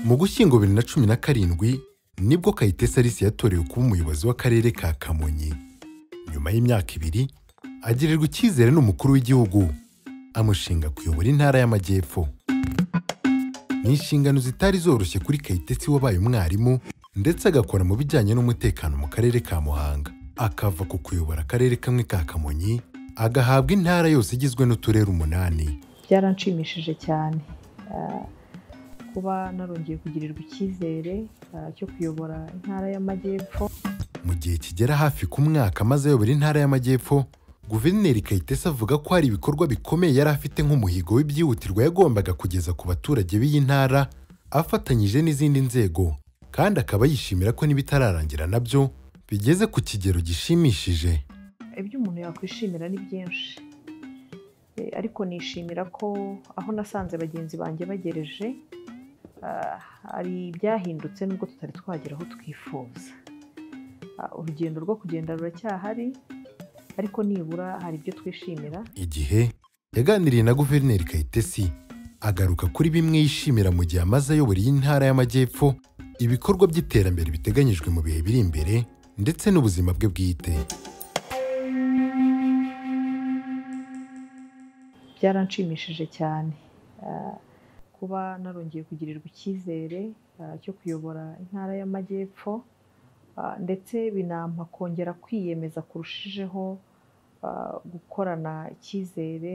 mu gushyingo bibiri na cumi na karindwi nibwo kayitesi alice yatorewe kuba umuyobozi w'akarere ka kamonyi nyuma y'imyaka ibiri agirirwa icyizere n'umukuru w'igihugu amushinga kuyobora intara y'amajyepfo ni inshingano zitari zoroshye kuri kayitesi wabaye umwarimu ndetse agakora mu bijyanye n'umutekano mu karere ka muhanga akava ku kuyobora akarere kamwe ka kamonyi agahabwa intara yose igizwe n'uturere umunani byaranshimishije cyane Ah, kuba narongeye kugirirwa icyizere ah, cyo kuyobora intara y'amajyepfo mu gihe kigera hafi ku mwaka maze ayobora intara y'amajyepfo guverineri kayitesi avuga ko hari ibikorwa bikomeye yari afite nk'umuhigo w'ibyihutirwa yagombaga kugeza ku baturage b'iyi ntara afatanyije n'izindi nzego kandi akaba yishimira ko n'ibitararangira nabyo bigeze ku kigero gishimishije ibyo umuntu yakwishimira ni byinshi Eh, ariko nishimira ko aho nasanze bagenzi banjye bagereje ah, hari ibyahindutse nubwo tutari twagera aho twifuza Ah, urugendo rwo kugenda ruracyahari ariko nibura hari ibyo twishimira igihe yaganiriye na guverineri kayitesi agaruka kuri bimwe yishimira mu gihe amaze ayobora iyi ntara y'amajyepfo ibikorwa by'iterambere biteganyijwe mu bihe biri imbere ndetse n'ubuzima bwe bwite byaranshimishije cyane Ah, kuba narongeye kugirirwa icyizere ah, cyo kuyobora intara y'amajyepfo Ah, ndetse binampa kongera kwiyemeza kurushijeho ah, gukorana icyizere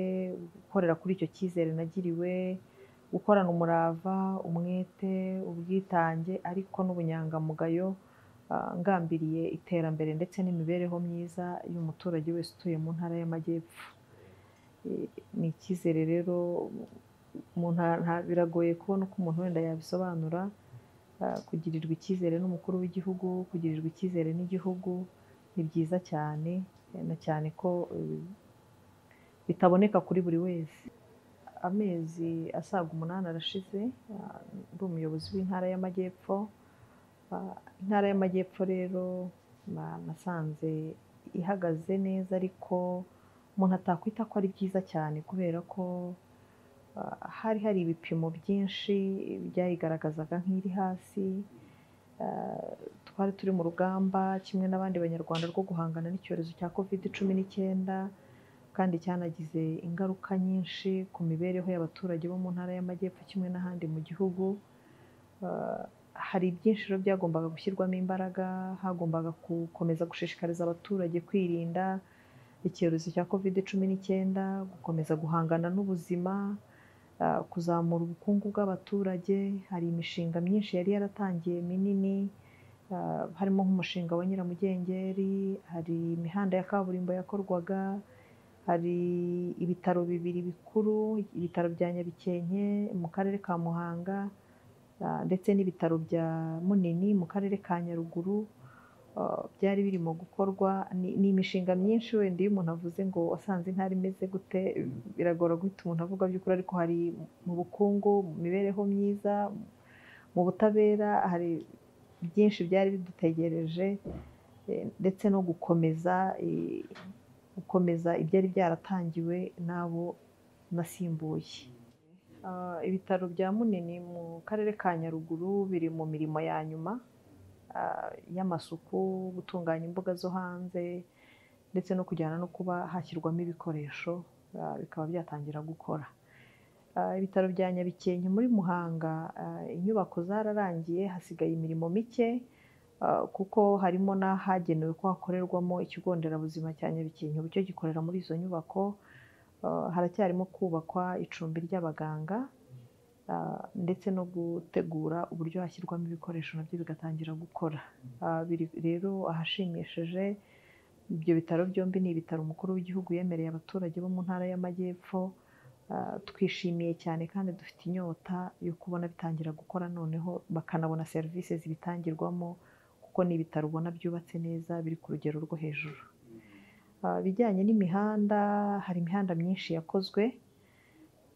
gukorera kuri icyo cyizere nagiriwe gukorana umurava umwete ubwitange ariko n'ubunyangamugayo ah, ngambiriye iterambere ndetse n'imibereho myiza y'umuturage wese utuye mu ntara y'amajyepfo Eh, ni icyizere rero mu nta- nta- biragoye kubona uko umuntu wenda yabisobanura ah, kugirirwa icyizere n'umukuru w'igihugu kugirirwa icyizere n'igihugu ni byiza cyane eh, na cyane ko eh, bitaboneka kuri buri wese amezi asaga umunani arashize ah, ndi umuyobozi w'intara y'amajyepfo Ah, intara y'amajyepfo rero na- nasanze ihagaze neza ariko umuntu atakwita ko ari byiza cyane kubera ko ah, hari hari ibipimo byinshi byayigaragazaga nk'iri hasi Ah, twari turi mu rugamba kimwe n'abandi banyarwanda rwo guhangana n'icyorezo cya covid cumi n'icyenda kandi cyanagize ingaruka nyinshi ku mibereho y'abaturage bo mu ntara y'amajyepfo kimwe n'ahandi mu gihugu Ah, hari byinshi rero byagombaga gushyirwamo imbaraga hagombaga gukomeza gushishikariza abaturage kwirinda icyorezo cya covid cumi n'icyenda gukomeza guhangana n'ubuzima ah, kuzamura ubukungu bw'abaturage hari imishinga myinshi yari yaratangiye minini ah, harimo nk'umushinga wa nyiramugengeri hari imihanda ya kaburimbo yakorwaga hari ibitaro bibiri bikuru ibitaro bya nyabikenke mu karere ka muhanga ah, ndetse n'ibitaro bya munini mu karere ka nyaruguru ah, byari birimo gukorwa Ni- ni imishinga myinshi wenda iyo umuntu avuze ngo wasanze intara imeze gute biragora guhita umuntu avuga by'ukuri ariko hari mu bukungu mu mibereho myiza mu butabera hari byinshi byari bidutegereje eh, ndetse no gukomeza eh, gukomeza ibyari byaratangiwe n'abo nasimbuye Ah, ibitaro bya munini mu karere ka nyaruguru biri mu mirimo ya nyuma ah, y'amasuku gutunganya imbuga zo hanze ndetse no kujyana no kuba hashyirwamo ibikoresho ah, bikaba byatangira gukora Ah, ibitaro bya nyabikenke muri muhanga ah, inyubako zararangiye hasigaye imirimo mike ah, kuko harimo n'ahagenewe ko hakorerwamo ikigo nderabuzima cya nyabikenke ubu cyo gikorera muri izo nyubako Uh, haracyarimo kubakwa icumbi ry'abaganga uh, ndetse no gutegura uburyo hashyirwamo ibikoresho nabyo bigatangira gukora Uh, biri rero ahashimishije ibyo bitaro byombi ni ibitaro umukuru w'igihugu yemereye abaturage bo mu ntara y'amajyepfo Uh, twishimiye cyane kandi dufite inyota yo kubona bitangira gukora noneho bakanabona serivisi zibitangirwamo kuko ni ibitaro ubona byubatse neza biri ku rugero rwo hejuru Ah, ibijyanye n'imihanda hari imihanda myinshi yakozwe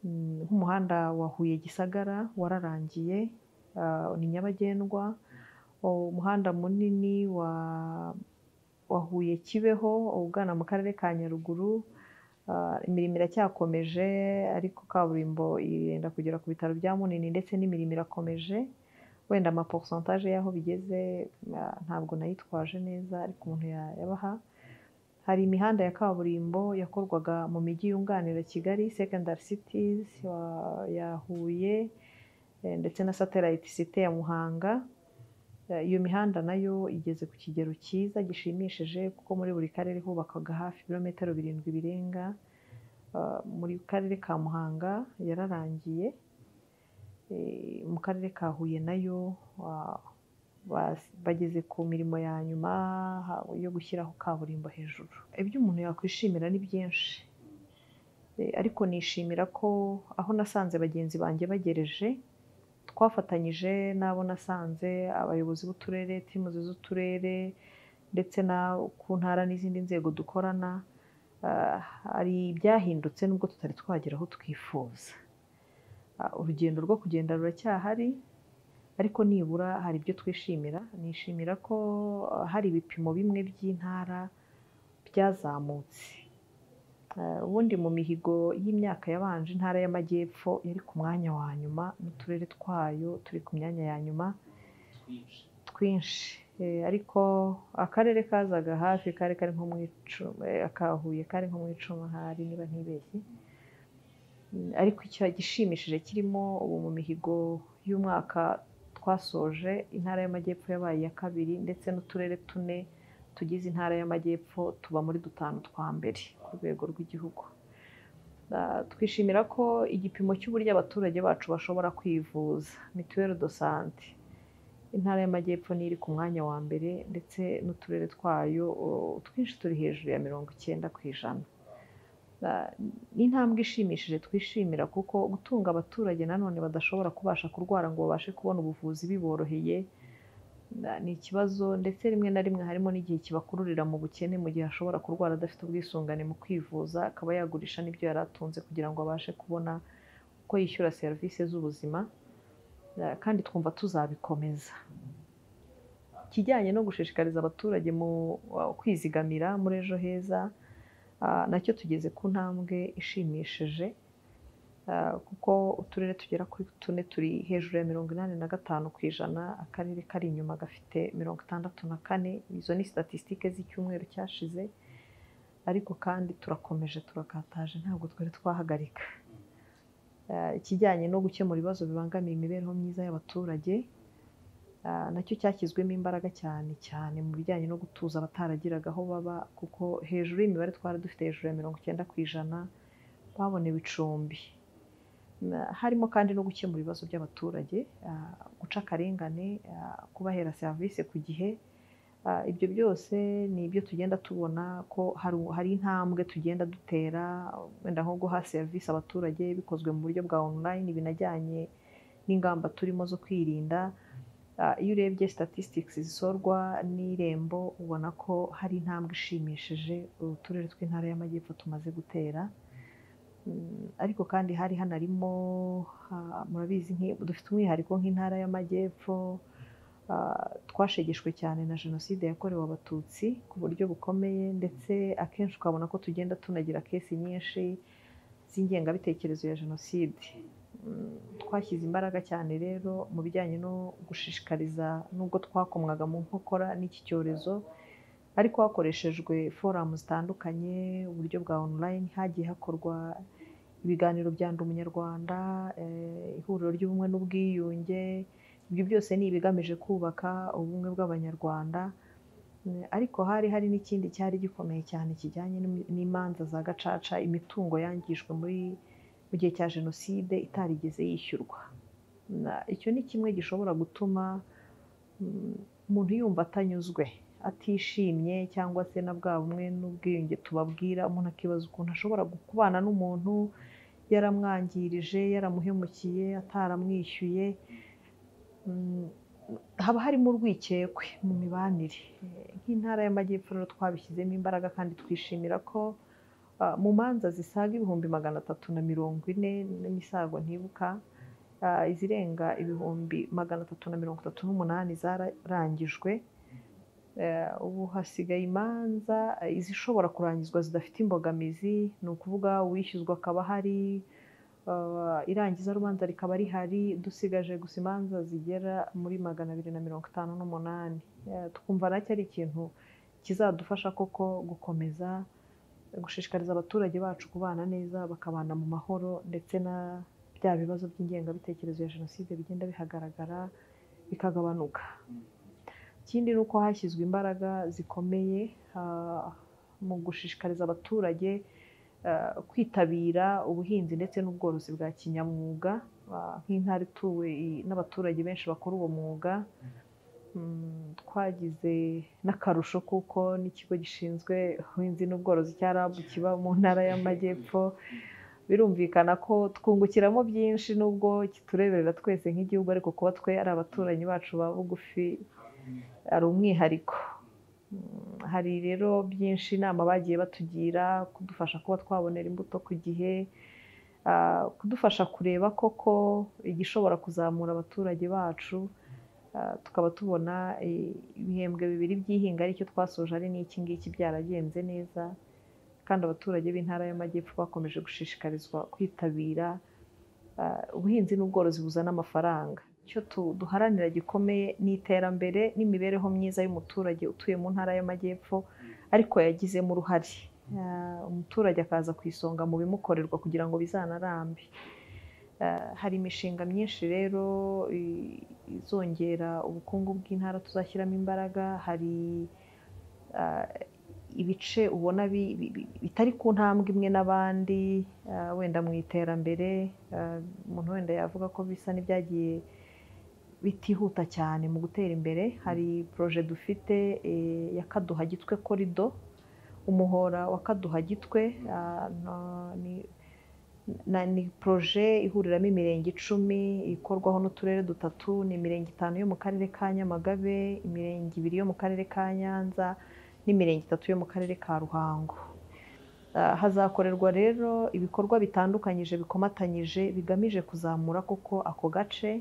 Mm, nk'umuhanda wa Huye Gisagara wararangiye ah, ni nyabagendwa O- umuhanda munini wa wa Huye Kibeho ugana mu karere ka Nyaruguru Ah, imirimo iracyakomeje ariko kaburimbo irenda kugera ku bitaro bya Munini ndetse n'imirimo irakomeje wenda amaporsantaje y'aho bigeze ah, ntabwo nayitwaje neza ariko umuntu ya- yabaha hari imihanda ya kaburimbo yakorwaga mu mijyi yunganira kigali secondary cities wa- ya huye eh, ndetse na satellite city ya muhanga Eh, iyo mihanda nayo igeze ku kigero cyiza gishimishije kuko muri buri karere hubakaga hafi ibirometero birindwi birenga Ah, muri karere ka muhanga yararangiye Eh, mu karere ka huye nayo wa- bas- bageze ku mirimo ya nyuma ha- yo gushyiraho kaburimbo hejuru ibyo umuntu yakwishimira ni byinshi Eh, ariko nishimira ko aho nasanze bagenzi banjye bagereje twafatanyije n'abo nasanze abayobozi b'uturere tirimuzi z'uturere ndetse na ku ntara n'izindi nzego dukorana ah, hari ibyahindutse nubwo tutari twagera aho twifuza Ah, urugendo rwo kugenda ruracyahari ariko nibura hari ibyo twishimira nishimira ko ah, hari ibipimo bimwe by'intara byazamutse Ah, ubundi mu mihigo y'imyaka yabanje intara y'amajyepfo yari ku mwanya wa nyuma n'uturere twayo turi ku myanya ya nyuma twinshi Eh, ariko akarere kazaga hafi kari kari nko mu icumi akahuye kari nko mu icumi ahari niba ntibeshye Mm, ariko icyo gishimishije kirimo ubu mu mihigo y'umwaka twasoje intara y'amajyepfo yabaye iya kabiri ndetse n'uturere tune tugize intara y'amajyepfo tuba muri dutanu twa mbere ku rwego rw'igihugu Ah, twishimira ko igipimo cy'uburyo abaturage bacu bashobora kwivuza mituweli do sante intara y'amajyepfo niyo iri ku mwanya wa mbere ndetse n'uturere twayo oh, twinshi turi hejuru ya mirongo icyenda ku ijana Ah, ni intambwe ishimishije twishimira kuko gutunga abaturage nanone badashobora kubasha kurwara ngo babashe kubona ubuvuzi biboroheye na- ni ikibazo ndetse rimwe na rimwe harimo n'igihe kibakururira mu bukene mu gihe ashobora kurwara adafite ubwisungane mu kwivuza akaba yagurisha n'ibyo yari atunze kugira ngo abashe kubona uko yishyura serivisi z'ubuzima Ah, kandi twumva tuzabikomeza ikijyanye no gushishikariza abaturage mu wa- kwizigamira muri ejo heza Ah, nacyo tugeze ku ntambwe ishimishije ah, kuko uturere tugera kuri tune turi hejuru ya mirongo inani na gatanu ku ijana akarere kari inyuma gafite mirongo itandatu na kane izo ni statisitike z'icyumweru cyashize ariko kandi turakomeje turakataje ntabwo twari twahagarika Ah, ikijyanye no gukemura ibibazo bibangamiye imibereho myiza y'abaturage Ah, nacyo cyashyizwemo imbaraga cyane cyane mu bijyanye no gutuza abataragiraga aho baba kuko hejuru y'imibare twari dufite hejuru ya mirongo icyenda ku ijana babonewe icumbi Na- harimo kandi no gukemura ibibazo by'abaturage ah, guca akarengane ah, kubahera serivisi ku gihe Ah, ibyo byose ni ibyo tugenda tubona ko hari hari intambwe tugenda dutera wenda nko guha serivisi abaturage bikozwe mu buryo bwa online binajyanye n'ingamba turimo zo kwirinda Ah, iyo urebye statistics zisorwa n'irembo ubona ko hari intambwe ishimishije uturere tw'intara y'amajyepfo tumaze gutera Mm, ariko kandi hari hanarimo ha- murabizi nki- dufite umwihariko nk'intara y'amajyepfo ah, twashegeshwe cyane na jenoside yakorewe abatutsi ku buryo bukomeye ndetse akenshi ukabona ko tugenda tunagira kesi nyinshi z'ingengabitekerezo ya jenoside Mm, twashyize imbaraga cyane rero mu bijyanye no gushishikariza nubwo twakomwaga mu nkokora n'iki cyorezo ariko hakoreshejwe foramu zitandukanye uburyo bwa online hagiye hakorwa ibiganiro bya ndi umunyarwanda eh, ihuriro ry'ubumwe n'ubwiyunge ibyo byose ni ibigamije kubaka ubumwe bw'abanyarwanda Mm, ariko hari hari n'ikindi cyari gikomeye cyane kijyanye n'im- n'imanza za gacaca imitungo yangijwe muri mu gihe cya jenoside itarigeze yishyurwa Na- icyo ni kimwe gishobora gutuma mm, umuntu yumva atanyuzwe atishimye cyangwa se na bwa bumwe n'ubwiyunge tubabwira umuntu akibaza ukuntu ashobora gu- kubana n'umuntu yaramwangirije yaramuhemukiye ataramwishyuye Mm, haba harimo urwikekwe mu mibanire Eh, nk'intara y'amajyepfo rero twabishyizemo imbaraga kandi twishimira ko Ah, mu manza zisaga ibihumbi magana atatu na mirongo ine n'imisago ntibuka ah, izirenga ibihumbi magana atatu na mirongo itatu n'umunani zararangijwe Eh, ubu hasigaye imanza eh, izishobora kurangizwa zidafite imbogamizi ni ukuvuga uwishyuzwa akaba ahari Uh, irangiza rubanza rikaba rihari dusigaje gusa imanza zigera muri magana abiri na mirongo itanu n'umunani Eh, twumva nacyo ari ikintu kizadufasha koko gukomeza gushishikariza abaturage bacu kubana neza bakabana mu mahoro ndetse na bya bibazo by'ingengabitekerezo ya jenoside bigenda bihagaragara bikagabanuka ikindi ni uko hashyizwe imbaraga zikomeye ah, mu gushishikariza abaturage ah, kwitabira ubuhinzi ndetse n'ubworozi bwa kinyamwuga Ah, nk'intara ituwe i- n'abaturage benshi bakora uwo mwuga Mm, twagize n'akarusho kuko n'ikigo gishinzwe ubuhinzi n'ubworozi cya RAB kiba mu ntara y'amajyepfo birumvikana ko twungukiramo byinshi nubwo kitureberera twese nk'igihugu ariko kuba twe ari abaturanyi bacu ba bugufi ari umwihariko Mm, hari rero byinshi inama bagiye batugira kudufasha kuba twabonera imbuto ku gihe ah, kudufasha kureba koko igishobora kuzamura abaturage bacu ah, tukaba tubona eh, ibihembwe bibiri by'ihinga aricyo twasoje ari n'iki ngiki byaragenze neza kandi abaturage b'intara y'amajyepfo bakomeje gushishikarizwa kwitabira ah, ubuhinzi n'ubworozi buzana amafaranga icyo tu- duharanira gikomeye ni iterambere n'imibereho myiza y'umuturage utuye mu ntara y'amajyepfo ariko yagizemo uruhare Ah, umuturage akaza ku isonga mu bimukorerwa kugira ngo bizanarambe Ah, hari imishinga myinshi rero i- izongera ubukungu bw'intara tuzashyiramo imbaraga hari ah, ibice ubona bi- bi- bi- bitari ku ntambwe imwe n'abandi ah, wenda mu iterambere ah, umuntu wenda yavuga ko bisa n'ibyagiye bitihuta cyane mu gutera imbere hari poroje dufite eh, ya kaduha gitwe korido umuhora wa kaduha gitwe ah, na- ni- na- ni poroje ihuriramo imirenge icumi ikorwaho n'uturere dutatu ni imirenge itanu yo mu karere ka nyamagabe imirenge ibiri yo mu karere ka nyanza n'imirenge itatu yo mu karere ka ruhango Ah, hazakorerwa rero ibikorwa bitandukanyije bikomatanyije bigamije kuzamura koko ako gace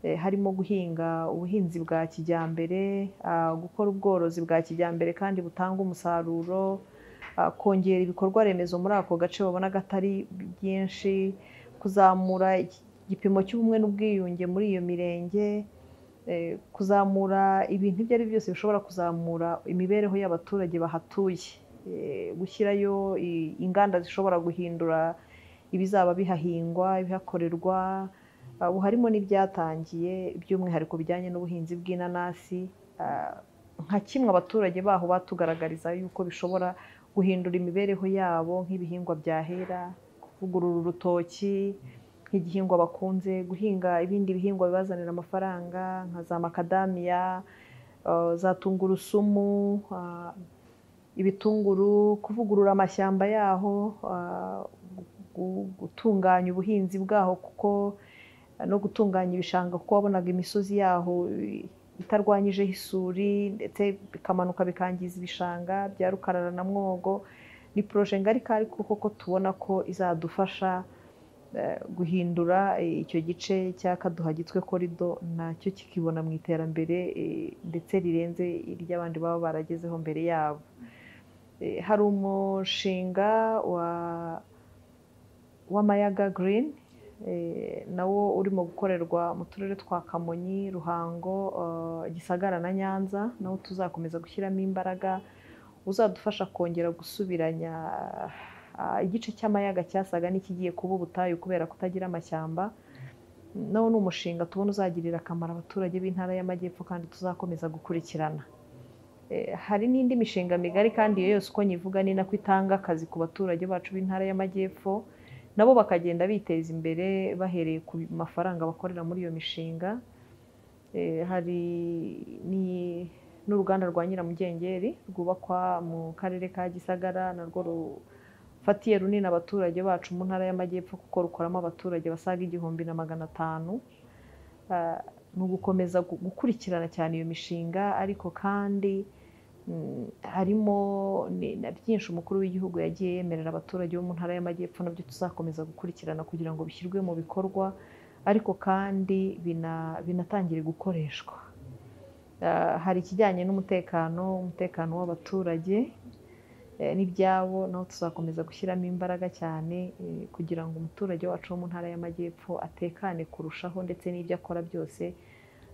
Eh, harimo guhinga ubuhinzi bwa kijyambere ah, gukora ubworozi bwa kijyambere kandi butanga umusaruro ah, kongera ibikorwa remezo muri ako gace babona gatari byinshi kuzamura iki- igipimo cy'ubumwe n'ubwiyunge muri iyo mirenge eh, kuzamura ibintu ibyo ari byo byose bishobora kuzamura imibereho y'abaturage bahatuye Eh, gushyirayo i- inganda zishobora guhindura ibizaba bihahingwa ibihakorerwa Uh, ubu harimo n'ibyatangiye by'umwihariko bijyanye n'ubuhinzi bw'inanasi Uh, nka kimwe abaturage baho batugaragariza yuko bishobora guhindura imibereho yabo nk'ibihingwa byahera kuvugurura urutoki nk'igihingwa bakunze guhinga ibindi bihingwa bibazanira amafaranga nka za makadamiya uh, za tungurusumu uh, ibitunguru kuvugurura amashyamba yaho uh, gu- gutunganya ubuhinzi bwaho kuko no gutunganya ibishanga kuko wabonaga imisozi yaho itarwanyijeho isuri ndetse bikamanuka bikangiza ibishanga bya rukarara na mwogo ni poroje ngari kandi koko tubona ko izadufasha eh, guhindura eh, icyo gice cya kaduha gitwe korido nacyo kikibona mu iterambere eh, ndetse rirenze iry'abandi baba baragezeho mbere yabo Eh, hari umushinga wa w'amayaga green eh, nawo urimo gukorerwa mu turere twa kamonyi ruhango eh, gisagara na nyanza nawo tuzakomeza gushyiramo imbaraga uzadufasha kongera gusubiranya ah, igice cy'amayaga cyasaga n'ikigiye kuba ubutayu kubera kutagira amashyamba nawo ni umushinga tubona uzagirira akamaro abaturage b'intara y'amajyepfo kandi tuzakomeza gukurikirana Eh, hari n'indi mishinga migari kandi iyo yose uko nyivuga ni nako itanga akazi ku baturage bacu b'intara y'amajyepfo nabo bakagenda biteza imbere bahereye ku mafaranga bakorera muri iyo mishinga Eh, hari ni- n'uruganda rwa nyiramugengeri rwubakwa mu karere ka gisagara narwo rufatiye runini abaturage bacu mu ntara y'amajyepfo kuko rukoramo abaturage basaga igihumbi na magana atanu Ah, ni ugukomeza gu- gukurikirana cyane iyo mishinga ariko kandi Mm, harimo ni- na byinshi umukuru w'igihugu yagiye yemerera abaturage bo mu ntara y'amajyepfo nabyo tuzakomeza gukurikirana kugira ngo bishyirwe mu bikorwa ariko kandi bina- binatangire gukoreshwa Ah, hari ikijyanye n'umutekano umutekano w'abaturage eh, n'ibyabo naho tuzakomeza gushyiramo imbaraga cyane eh, kugira ngo umuturage wacu wo mu ntara y'amajyepfo atekane kurushaho ndetse n'ibyo akora byose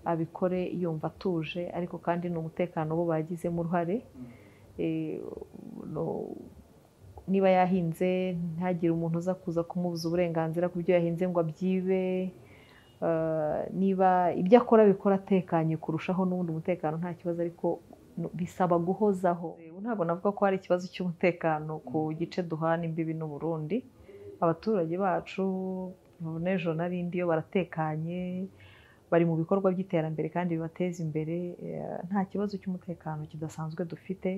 abikore yumva atuje ariko kandi ni umutekano bo bagizemo uruhare Eh, no- niba yahinze ntihagire umuntu uza kuza kumubuza uburenganzira ku byo yahinze ngo abyibe Eh, niba ibyo akora bikora atekanye kurushaho n'ubundi umutekano nta kibazo ariko no- bisaba guhozaho Eh, ntabwo navuga ko hari ikibazo cy'umutekano ku gice duhana imbibi n'uburundi abaturage bacu ubu n'ejo na rindi iyo baratekanye bari mu bikorwa by'iterambere kandi bibateza imbere eh, nta kibazo cy'umutekano kidasanzwe dufite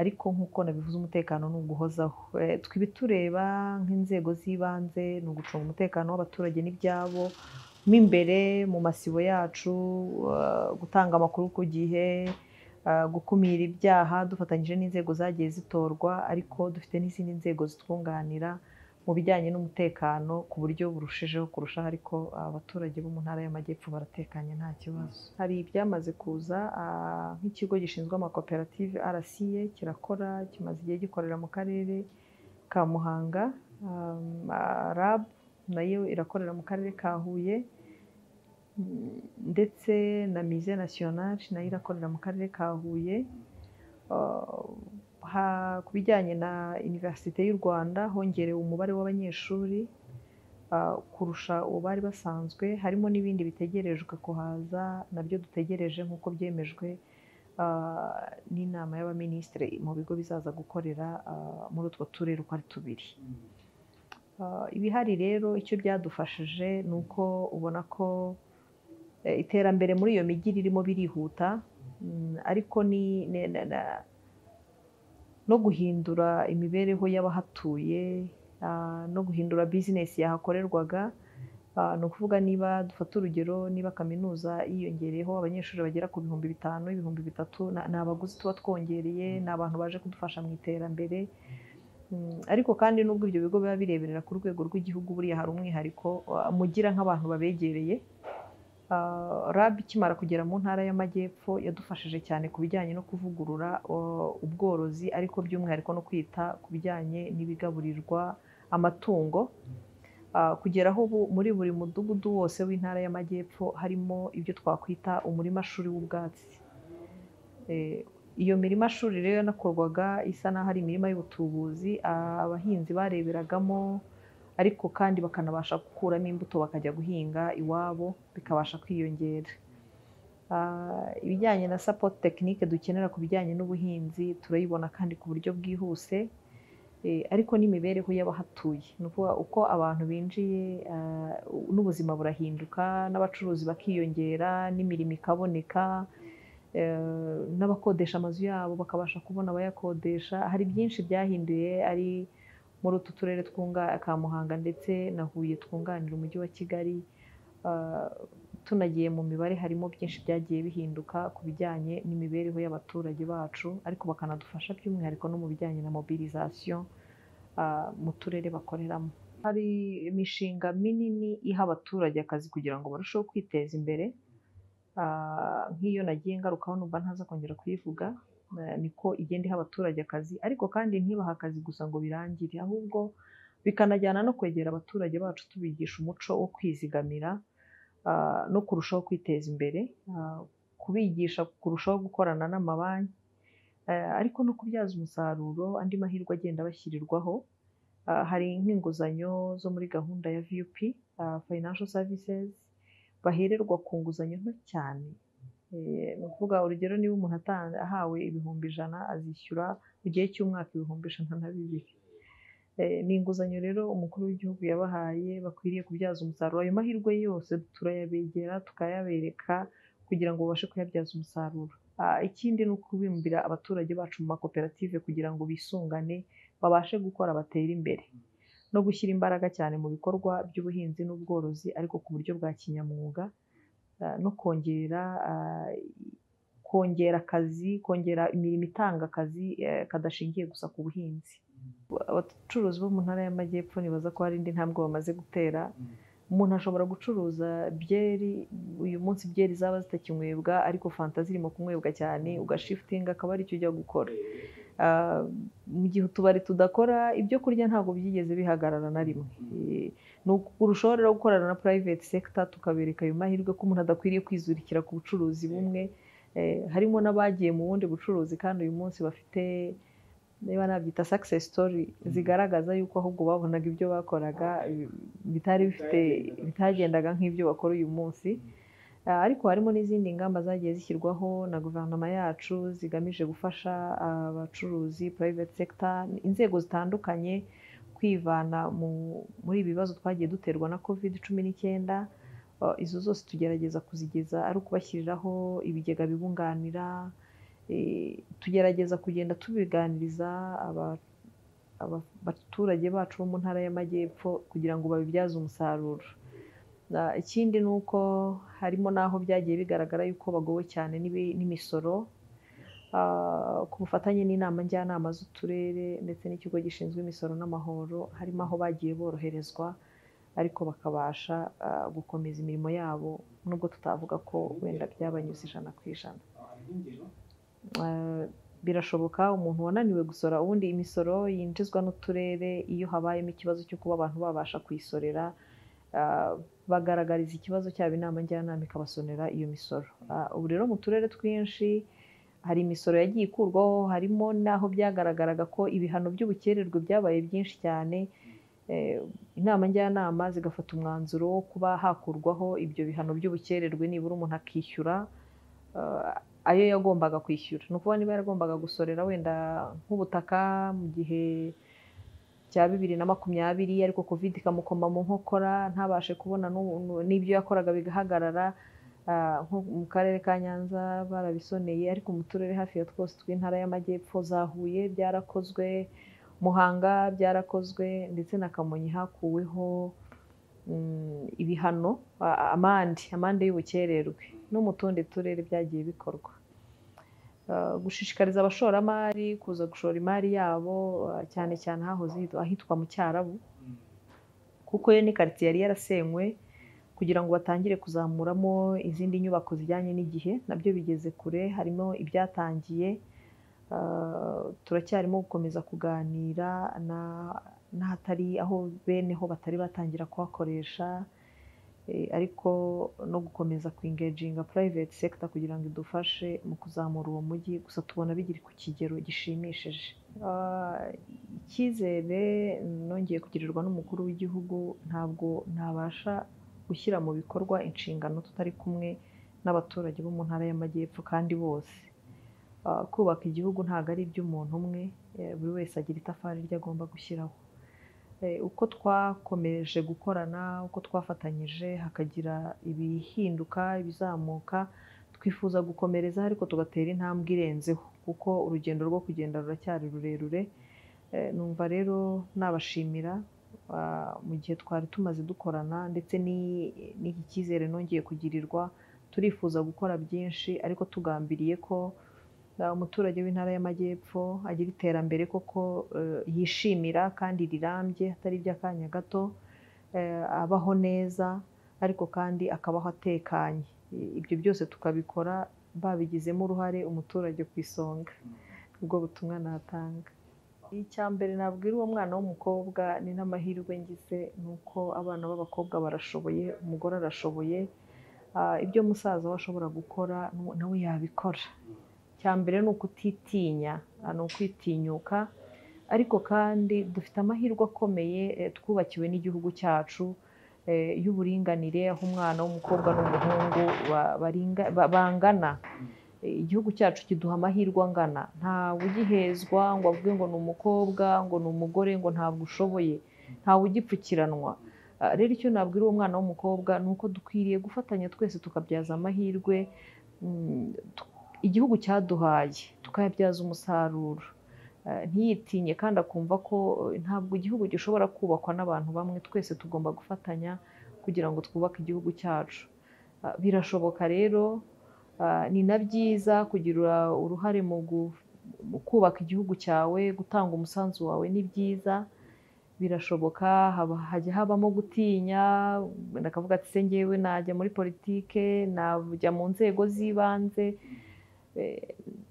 ariko nk'uko nabivuze umutekano ni uguhozaho Eh, twe ibitureba nk'inzego z'ibanze ni ugucunga umutekano w'abaturage n'ibyabo mo imbere mu masibo yacu eh, gutanga amakuru ku gihe eh, gukumira ibyaha dufatanyije n'inzego zagiye zitorwa ariko dufite n'izindi nzego zitwunganira mu bijyanye n'umutekano ku buryo burushijeho kurushaho ariko abaturage bo mu ntara y'amajyepfo baratekanye nta kibazo hari ibyamaze kuza ah, nk'ikigo gishinzwe amakoperative RCA kirakora kimaze igihe gikorera mu karere ka Muhanga um, ah, RAB nayo irakorera mu karere ka Huye mm, ndetse na Mise Nationale nayo irakorera mu karere ka Huye Ah, ha- ku bijyanye na iniverisite y'u rwanda hongerewe umubare w'abanyeshuri ah, kurusha uwo bari basanzwe harimo n'ibindi bitegerejwe kuhaza nabyo dutegereje nk'uko byemejwe ah, n'inama y'abaminisitiri mu bigo bizaza gukorera ah, muri utwo turere uko ari tubiri Ah, ibihari rero icyo byadufashije ni uko ubona ko eh, iterambere muri iyo mijyi ririmo birihuta Mm, ariko ni ne- na- na- no guhindura imibereho y'abahatuye ah, no guhindura bizinesi yahakorerwaga Ah, ni ukuvuga niba dufata urugero niba kaminuza yiyongereyeho abanyeshuri bagera ku bihumbi bitanu ibihumbi bitatu na- ni abaguzi tuba twongereye ni abantu baje kudufasha mu iterambere Mm, ariko kandi nubwo ibyo bigo biba bireberera ku rwego rw'igihugu buriya hari umwihariko ah, mugira nk'abantu babegereye Ah, RAB ikimara kugera mu ntara y'amajyepfo yadufashije cyane ku bijyanye no kuvugurura uh, ubworozi ariko by'umwihariko no kwita ku bijyanye n'ibigaburirwa amatungo Ah, kugera aho ubu muri buri mudugudu wose w'intara y'amajyepfo harimo ibyo twakwita umurima shuri w'ubwatsi Eh, iyo mirima shuri rero yanakorwaga isa n'aho ari imirima y'ubutubuzi ah, abahinzi bareberagamo ariko kandi bakanabasha gukuramo imbuto bakajya guhinga iwabo bikabasha kwiyongera Ah, ibijyanye na support tekinike dukenera ku bijyanye n'ubuhinzi turayibona kandi ku buryo bwihuse Eh, ariko n'imibereho y'abahatuye ni ukuvuga uko abantu binjiye ah, n'ubuzima burahinduka n'abacuruzi bakiyongera n'imirimo ikaboneka eh, n'abakodesha amazu yabo bakabasha kubona abayakodesha hari byinshi byahinduye ari muri utu turere twunga ka Muhanga ndetse na Huye twunganira umujyi wa Kigali Ah, tunagiye mu mibare harimo byinshi byagiye bihinduka ku bijyanye n'imibereho y'abaturage bacu ariko bakanadufasha by'umwihariko no mu bijyanye na mobilisation ah, mu turere bakoreramo hari imishinga minini iha abaturage akazi kugira ngo barusheho kwiteza imbere Ah, nk'iyo nagiye ngarukaho numva ntaza kongera kuyivuga eh, niko igenda iha abaturage akazi ariko kandi ntibaha akazi gusa ngo birangire ahubwo bikanajyana no kwegera abaturage bacu tubigisha umuco wo kwizigamira ah, no kurushaho kwiteza imbere ah, kubigisha kurushaho gukorana n'amabanki eh, ariko no kubyaza umusaruro andi mahirwe agenda bashyirirwaho Ah, hari nk'inguzanyo zo muri gahunda ya VUP ah, Financial Services bahererwa ku nguzanyo nto cyane Eh, ni ukuvuga urugero niba umuntu atan- ahawe ibihumbi ijana azishyura mu gihe cy'umwaka ibihumbi ijana na bibiri Eh, ni inguzanyo rero umukuru w'igihugu yabahaye bakwiriye kubyaza umusaruro ayo mahirwe yose turayabegera tukayabereka kugira ngo babashe kuyabyaza umusaruro Ah, ikindi ni ukubimbira abaturage bacu mu makoperative kugira ngo bisungane babashe gukora batere imbere no gushyira imbaraga cyane mu bikorwa by'ubuhinzi n'ubworozi ariko ku buryo bwa kinyamwuga ah, no kongera ah, kongera akazi kongera imirimo itanga akazi eh, kadashingiye gusa ku buhinzi abacuruzi bo mu ntara y'amajyepfo nibaza ko hari indi ntambwe bamaze gutera umuntu ashobora gucuruza byeri uyu munsi byeri zaba zitakinywebwa ariko fanta zirimo kunywebwa cyane ugashifutinga akaba aricyo ujya gukora Ah, mu gihe utubari tudakora ibyo kurya ntabwo byigeze bihagarara na rimwe Eh, ni ukurushaho rero gukorana na private sector tukabereka ayo mahirwe ko umuntu adakwiriye kwizurikira ku bucuruzi bumwe Eh, harimo n'abagiye mu bundi bucuruzi kandi uyu munsi bafite niba nabyita success story zigaragaza yuko ahubwo babonaga ibyo bakoraga eh, bitari bifite bitagendaga nk'ibyo bakora uyu munsi Ah, ariko harimo n'izindi ngamba zagiye zishyirwaho na guverinoma yacu zigamije gufasha abacuruzi private sector inzego zitandukanye kwivana mu- muri ibi bibazo twagiye duterwa na covid cumi n'icyenda Ah, izo zose tugerageza kuzigeza ari ukubashyiriraho ibigega bibunganira Eh, tugerageza kugenda tubiganiriza aba- aba- abaturage bacu bo mu ntara y'amajyepfo kugira ngo babibyaze umusaruro Na- ikindi ni uko harimo n'aho byagiye bigaragara yuko bagowe cyane n'ibi- n'imisoro Ah, ku bufatanye n'inama njyanama z'uturere ndetse n'ikigo gishinzwe imisoro n'amahoro harimo aho bagiye boroherezwa ariko bakabasha ah, gukomeza imirimo yabo nubwo tutavuga ko wenda byabanyuze ijana ku ijana Ah, birashoboka umuntu wananiwe gusora ubundi imisoro yinjizwa n'uturere iyo habayemo ikibazo cyo kuba abantu babasha kuyisorera ah, bagaragariza ikibazo cyabo inama njyanama ikabasonera iyo misoro Ah, ubu rero mu turere twinshi hari imisoro yagiye ikurwaho harimo n'aho byagaragaraga ko ibihano by'ubukererwe byabaye byinshi cyane Eh, inama njyanama zigafata umwanzuro wo kuba hakurwaho ibyo bihano by'ubukererwe nibura umuntu akishyura ah, ayo yagombaga kwishyura ni ukuvuga niba yaragombaga gusorera wenda nk'ubutaka mu gihe cya bibiri na makumyabiri ariko covid ikamukoma mu nkokora ntabashe kubona n'u- n'u- n'ibyo yakoraga bigahagarara Ah, nko mu karere ka nyanza barabisoneye ariko mu turere hafi ya twose tw'intara y'amajyepfo za huye byarakozwe muhanga byarakozwe ndetse na kamonyi hakuweho mm, ibihano a- amande amande y'ubukererwe no mu tundi turere byagiye bikorwa Ah, gushishikariza abashoramari kuza gushora imari yabo ah, cyane cyane hahoze hitwa- ahitwa mu cyarabu kuko yo ni karitsiye yari yarasenywe kugira ngo batangire kuzamuramo izindi nyubako zijyanye n'igihe nabyo bigeze kure harimo ibyatangiye Ah, turacyarimo gukomeza kuganira na- n'ahatari aho bene ho batari batangira kuhakoresha Eh, ariko no gukomeza kwingaginga private sector kugira ngo idufashe mu kuzamura uwo mujyi gusa tubona bigiri ku kigero gishimishije Ah, icyizere nongeye kugirirwa n'umukuru w'igihugu ntabwo ntabasha gushyira mu bikorwa inshingano tutari kumwe n'abaturage bo mu ntara y'amajyepfo kandi bose Ah, kubaka igihugu ntabwo ari iby'umuntu umwe eh, buri wese agira itafari rye agomba gushyiraho Eh, uko twakomeje gukorana uko twafatanyije hakagira ibihinduka ibizamuka twifuza gukomereza ariko tugatera intambwe irenzeho kuko urugendo rwo kugenda ruracyari rurerure Eh, numva rero nabashimira ah, mu gihe twari tumaze dukorana ndetse ni- n'iki cyizere nongeye kugirirwa turifuza gukora byinshi ariko tugambiriye ko na umuturage w'intara y'amajyepfo agira iterambere koko eh, yishimira kandi rirambye atari iby'akanya gato eh, abaho neza ariko kandi akabaho atekanye I- ibyo byose tukabikora babigizemo uruhare umuturage ku isonga ubwo butumwa natanga icya mbere nabwira uwo mwana w'umukobwa ni n'amahirwe ngize ni uko abana b'abakobwa barashoboye umugore arashoboye Ah, ibyo musaza we ashobora gukora nu- nawe yabikora cya mbere ni ukutitinya ah, ni ukwitinyuka ariko kandi dufite amahirwe akomeye eh, twubakiwe n'igihugu cyacu eh, y'uburinganire aho umwana w'umukobwa n'umuhungu ba- baringa- ba- bangana Eh, igihugu cyacu kiduha amahirwe angana ntawe ugihezwa ngo avuge ngo ni umukobwa ngo ni umugore ngo ntabwo ushoboye ntawe ugipfukiranwa Ah, rero icyo nabwira uwo mwana w'umukobwa ni uko dukwiriye gufatanya twese tukabyaza amahirwe mm, tu- igihugu cyaduhaye tukayabyaza umusaruro Eh, ntiyitinye kandi akumva ko eh, ntabwo igihugu gishobora kubakwa n'abantu bamwe twese tugomba gufatanya kugira ngo twubake igihugu cyacu Ah, birashoboka rero ah, ni na byiza kugira uruhare mu gu- mu kubaka igihugu cyawe gutanga umusanzu wawe ni byiza birashoboka haba- hajya habamo gutinya wenda akavuga ati se ngewe najya muri politike najya mu nzego z'ibanze Eh,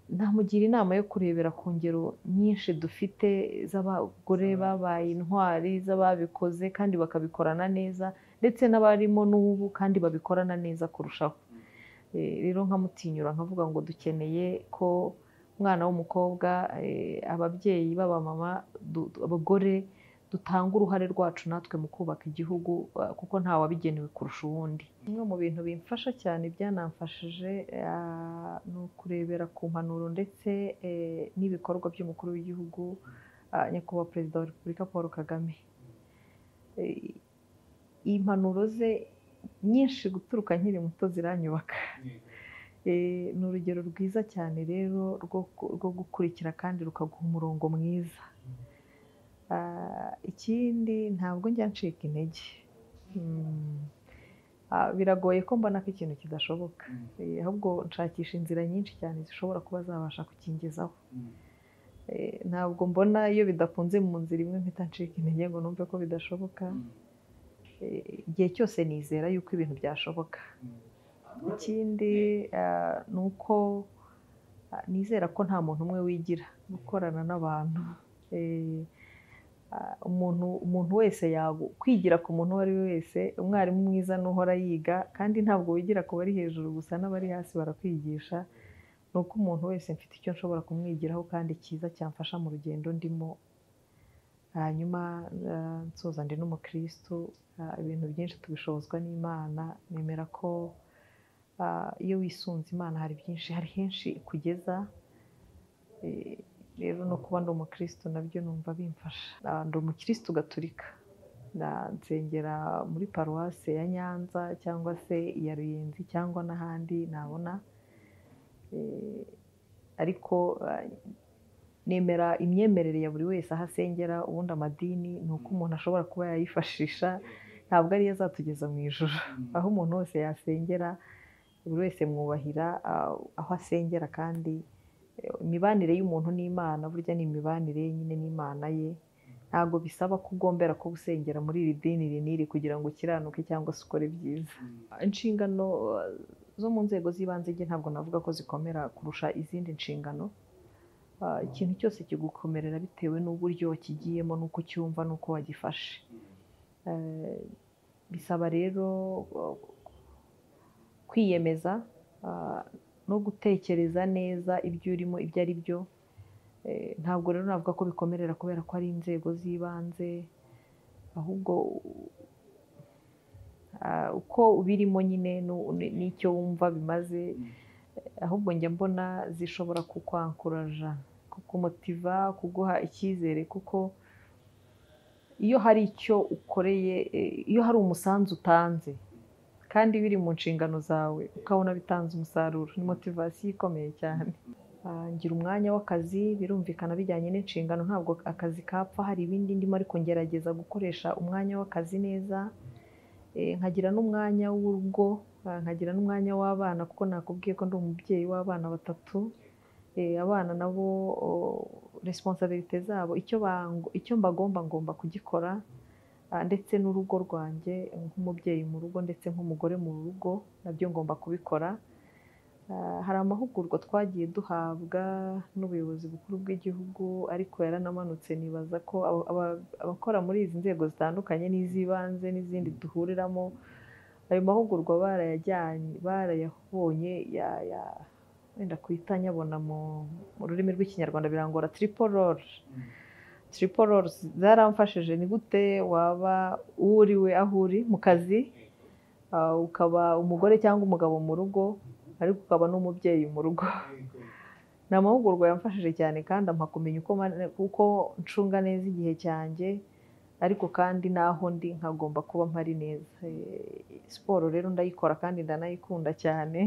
namugira inama yo kurebera ku ngero nyinshi dufite z'abagore babaye intwari z'ababikoze kandi bakabikorana neza ndetse n'abarimo n'ubu kandi babikorana neza kurushaho Eh, rero nkamutinyura nkavuga ngo dukeneye ko umwana w'umukobwa eh, ababyeyi b'abamama du- du- abagore dutanga uruhare rwacu natwe mu kubaka igihugu eh, kuko nta wabigenewe kurusha uwundi bimwe mu bintu bimfasha cyane byanamfashije ah, ni ukurebera ku mpanuro ndetse eh, n'ibikorwa by'umukuru w'igihugu ah, nyakubahwa perezida wa repubulika paul kagame Eh, impanuro ze nyinshi guturuka nkiri muto ziranyubaka Eh, ni urugero rwiza cyane rero rwo rwo gukurikira kandi rukaguha umurongo mwiza Ah, ikindi ntabwo njya ncika intege Mm. Ah, biragoye ko mbona ko ikintu kidashoboka Eh, ahubwo nshakisha inzira nyinshi cyane zishobora kuba zabasha kukingezaho Eh, ntabwo mbona iyo bidakunze mu nzira imwe mpita ncika intege ngo numve ko bidashoboka Eh, igihe cyose nizera yuko ibintu byashoboka ikindi eh, ni uko eh, nizera ko nta muntu umwe wigira gukorana n'abantu Eh, ah, umuntu umuntu wese yagu kwigira ku muntu uwo ari we wese umwarimu mwiza n'uhora yiga kandi ntabwo wigira ku bari hejuru gusa n'abari hasi barakwigisha ni uko umuntu wese mfite icyo nshobora kumwigiraho kandi cyiza cyamfasha mu rugendo ndimo hanyuma eh, nsoza ndi n'umukirisitu eh, ibintu byinshi tubishobozwa n'imana nemera ko ah, iyo wisunze imana hari byinshi hari henshi ikugeza Eh, rero no kuba ndi umukirisitu nabyo numva bimfasha Ah, ndi umukirisitu gaturika Na- nsengera muri paruwase ya nyanza cyangwa se iya ruyenzi cyangwa n'ahandi nabona Eh, ariko ah, nemera imyemerere ya buri wese aho asengera ubundi amadini ni uko umuntu ashobora kuba yayifashisha ntabwo ariyo azatugeza mu ijoro aho umuntu wese yasengera buri wese mwubahira ah, aho asengera kandi eh, imibanire y'umuntu n'imana burya ni imibanire nyine n'imana ye ntabwo bisaba ko ugombera ko gusengera muri iri dini iri n'iri kugira ngo ukiranuke cyangwa se ukore byiza inshingano eh, zo mu nzego z'ibanze njye ntabwo navuga ko zikomera kurusha izindi nshingano Ah, ikintu cyose kigukomerera bitewe n'uburyo kigiyemo n'uko cyumva n'uko wagifashe Eh, bisaba rero eh, kwiyemeza ah, no gutekereza neza ibyo urimo ibyo ari byo Eh, ntabwo rero navuga ko bikomerera kubera ko ari inzego z'ibanze ahubwo ah, uko ubirimo nyine nu- ni- n'icyo wumva bimaze ahubwo njya mbona zishobora kukwankuraja kukumotiva kuguha icyizere kuko iyo hari icyo ukoreye eh, iyo hari umusanzu utanze kandi biri mu nshingano zawe ukabona bitanze umusaruro ni motivasiyo ikomeye cyane Ah, ngira umwanya w'akazi birumvikana bijyanye n'inshingano ntabwo akazi kapfa hari ibindi ndimo ariko ngerageza gukoresha umwanya w'akazi neza Eh, nkagira n'umwanya w'urugo ah, nkagira n'umwanya w'abana kuko nakubwiye ko ndi umubyeyi w'abana batatu Eh, abana nabo resiponsabirite zabo icyo bango- icyo mbagomba ngomba kugikora Ah, ndetse n'urugo rwanjye nk'umubyeyi mu rugo ndetse nk'umugore mu rugo nabyo ngomba kubikora Ah, hari amahugurwa twagiye duhabwa n'ubuyobozi bukuru bw'igihugu ariko yaranamanutse nibaza ko aba- aba- abakora muri izi nzego zitandukanye n'iz'ibanze n'izindi duhuriramo ayo mahugurwa barayajyanye barayabonye ya- ya- wenda kuhita nyabona mu mu rurimi rw'ikinyarwanda birangora tiriporori tiriporori zaramfashije ni gute waba uwo uri we aho uri mu kazi ah, ukaba umugore cyangwa umugabo mu rugo ariko ukaba n'umubyeyi mu rugo ni amahugurwa yamfashije cyane kandi ampa kumenya uko man- uko ncunga neza igihe cyanjye ariko kandi n'aho ndi nkagomba kuba mpari neza Eh, siporo rero ndayikora kandi ndanayikunda cyane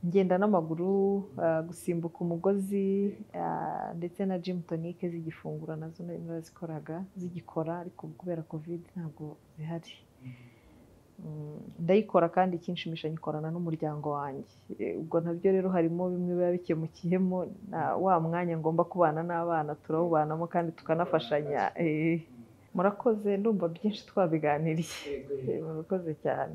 ngenda n'amaguru ah, gusimbuka umugozi ah, ndetse na jimu tonike zigifungura nazo nari narazikoraga zigikora ariko kubera kovide ntabwo zihari Mm, ndayikora kandi ikinshimisha nyikorana n'umuryango wanjye Eh, ubwo nabyo rero harimo bimwe biba bikemukiyemo na wa mwanya ngomba kubana n'abana turawubanamo kandi tukanafashanya Eh, murakoze ndumva byinshi twabiganiriye Eh, murakoze cyane